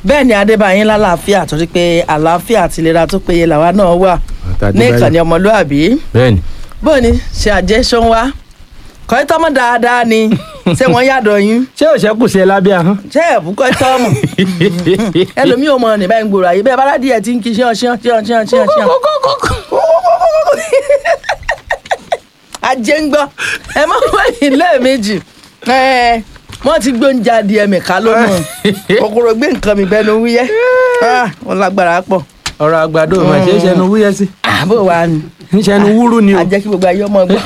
bẹ́ẹ̀ ni adébáyín lálàáfíà torí pé àlàáfíà àti ìlera tó péye làwa náà wà ní ìkànnì ọmọlúàbí bẹ́ẹ̀ni bóò ni ṣe àjẹ́ ṣó ń wá kọ́ tọ́mọ dáadáa ni ṣé wọ́n yàdọ̀ yín ṣé òṣèkù ṣe lábẹ́ ahọ́n. ṣé ẹ̀bùn kọ́ tọ́mọ ẹlòmíì ò mọ ní báyìí ń gbòòrò àyè bẹ́ẹ̀ bá ládìí ẹ̀ tí ń kí ṣíàn ṣíàn ṣíàn ṣíàn ṣíàn ṣíàn ajé ń gbọ́ ẹ má wẹ̀yìn lẹ́ẹ̀mejì ẹ wọ́n ti gbóúnjẹ adìẹ mi ká lónà kòkòrò gbé nǹkan mi bẹ́ẹ̀ ló wúyẹ́ wọ́n lágbára pọ̀ ọ̀rọ̀ àgbàdo mà ṣe é ṣẹnu wúyẹ́ sí àbò wa ni ń ṣẹnu wúrú ni o a jẹ́ kí gbogbo ayé ọmọ gbọ́.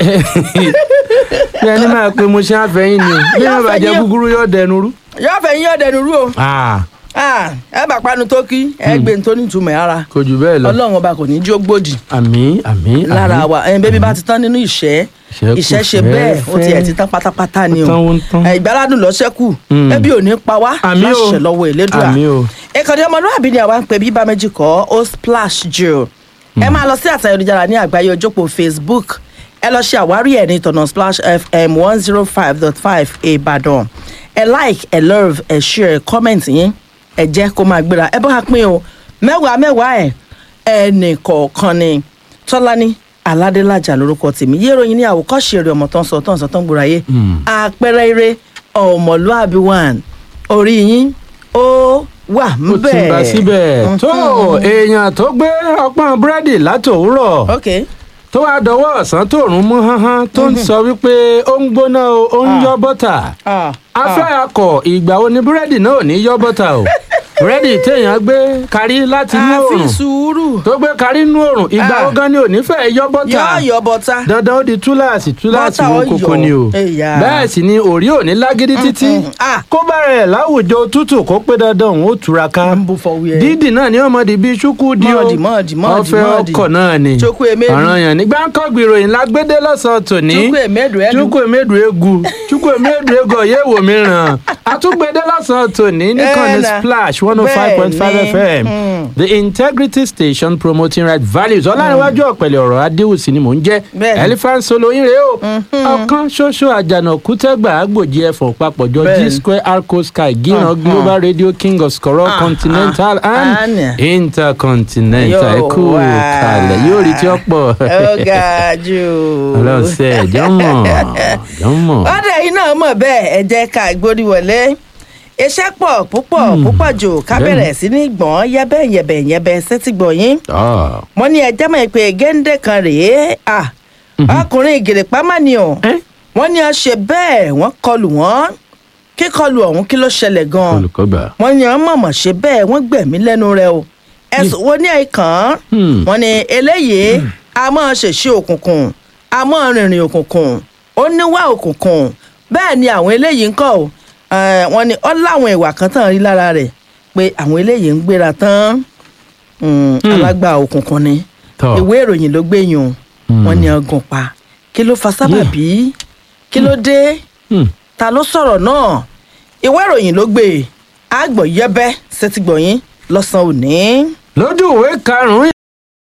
bí ẹni máa pe mo ṣe àfẹ́yìn ni o bí Yóò wọn bá jẹ fẹ́ yín. gúgúrú yóò dẹnu rú. yóò fẹ́ yín ọ̀dẹ̀ nuru o Ah, Ah, ẹ bá panu tó kí ẹ gbé ní tó ní ìtumọ̀ ara kò jù bẹ́ẹ̀ lọ. ọlọ́run ọba kò ní jó gbòdì àmì àmì lára wa ẹyin bébí bá ti tán nínú ìṣẹ́ Ìṣẹ́ kù ìṣẹ́ ṣe bẹ́ẹ̀ ó fẹ́ẹ́fẹ́. tiẹ̀ ti tán pátápátá ni o Ó tán, ó ń tán. Ẹ, ìgbáládùn lọ ṣẹ́kù Mm. ẹbí ò ní pa wá Àmì o. láṣẹ lọ́wọ́ ìlédùá àmì o. ìkànnì ọmọlúwàbí ni àwa ń pè bíbá méjì kọ́ ó splash jù ẹ máa lọ sí àtàyọ̀dújára ní àgbáyé ojókòó facebook ẹ lọ ṣe àwárí ẹ̀ ní ìtọ̀nà splash fm one zero five dot five ìbàdàn ẹ like ẹ love ẹ share ẹ comment yín ẹ jẹ́ kó máa gbéra ẹ bá wa pín o mẹ́wàá mẹ́wàá ẹ̀ ẹnì kọ̀ọ̀kan ni tọ́lání aládélájà lórúkọ tèmi yé ìròyìn ní àwòkọ́ṣe eré ọmọ tó ń sọ tó ń sọ tó ń gbòòrà yé àpẹẹrẹ eré ọmọlúàbí one orí yín ó wà ó ńbẹ̀. ti bá síbẹ̀. tó èèyàn tó gbé ọpọ́n búrẹ́dì látòwúrọ̀ ok tó wá dọwọ́ ọ̀sán tóòrùn mú háhán tó ń sọ wípé ó ń gbóná o ó ń yọ bọ́tà. ah afẹ́ akọ̀ ìgbà wo ni búrẹ́dì náà ò ní yọ bọ́tà o búrẹ́dì téèyàn gbé kárí láti inú àfi òòrùn sùúrù tó gbé kárí inú òòrùn ìgbà Ah. wo gan ni ò ní fẹ́ yọ bọ́tà yọ yọ bọta dandan ó di túláàsì túláàsì Bọ́tà wo ó kókó yọ. ni o Ẹ̀yà. bẹ́ẹ̀ sì ni òrí ò ní lágídí títí mm. Ah. kó bá rẹ̀ láwùjọ tútù kó pé dandan òun ó túraká ń bú fọwọ́ ẹ. dídì náà ni ọmọ di bíi ṣúkú di o Mọ́ọ̀dì, mọ́ọ̀dì, mọ́ọ̀dì, ọ̀fẹ́ mọ́ọ̀dì. ọkọ̀ náà ni Chukwu emedu. ọ̀ràn yẹn nígbà ń kọ́ gbìròyìn lágbédé lọ́sàn-án tòní Chukwu emedu ẹnu. chukwu emedu egu chukwu emedu egu ọ̀yẹ́ wò mí ràn àtúgbédé lọ́sàn-án tòní nìkànnì Ẹ̀ nà. splash one oh five point five Bẹ́ẹ̀ ni. fm Mm. the integrity station promoting right values ọlárẹ̀wájú ọ̀pẹ̀lẹ̀ ọ̀rọ̀ adéhùsì ni mò ń jẹ́ Bẹ́ẹ̀ ni. elephant solo yín rèé o ọ̀kan ṣoṣo àjànà kútẹ́gbà àgbòjì ẹ̀fọ̀ papọ̀jọ Bẹ́ẹ̀ g ni. square arco sky gíran Mhm. global radio king of skoro Ah, continental ah, and ah. intercontinental Yóò ẹ kú wá. kalẹ̀ yóò rí tí ó pọ̀ ó ga jù. ọlọ́sẹ̀ jọ́mọ̀ jọ́mọ̀. ọ̀dẹ̀ yìí náà mọ̀ bẹ́ẹ̀ ẹ jẹ́ ká gbórí wọlé iṣẹ́ pọ̀ púpọ̀ púpọ̀ jù ká Bẹ́ẹ̀ ni. bẹ̀rẹ̀ sí ní gbọ̀n yẹ́bẹ́ yẹ̀bẹ̀ yẹ̀bẹ̀ sétí gbọ̀nyín Ah. wọ́n ní ẹjẹ́ mọ̀ pé géńdé kan rèé à ọkùnrin ìgèrèpá má ni o Eh? wọ́n ní ọ ṣe bẹ́ẹ̀ wọ́n kọlù wọ́n kíkọlù ọ̀hún kí ló ṣẹlẹ̀ gan-an olùkọ́gbà. wọ́n ní ọ mọ̀mọ̀ ṣe bẹ́ẹ̀ wọ́n gbẹ̀mí lẹ́nu rẹ̀ o ẹ̀sùn wo ní ẹ̀kan Hmm. wọ́n ní eléyìí a máa ṣèṣe òkùnkùn a máa rìnrìn òkùnkùn ó níwá òkùnkùn bẹ́ẹ̀ ni àwọn eléyìí ń kọ́ o Eh, wọ́n ní ọ láwọn ìwà kan tán rí lára rẹ̀ pé àwọn eléyìí ń gbéra tán Hmm, alágbà òkùnkùn ni Tọ́. ìwé ìròyìn ló gbé yùn wọ́n ní ọgùn pa kí ló fa sábàbí kí ló dé Hmm. ta ló sọ̀rọ̀ náà ìwé ìròyìn ló gbé àgbọ̀ yẹ́bẹ́ sétígbọ̀yìn lọ́sàn-án òní. lójú ìwé karùnún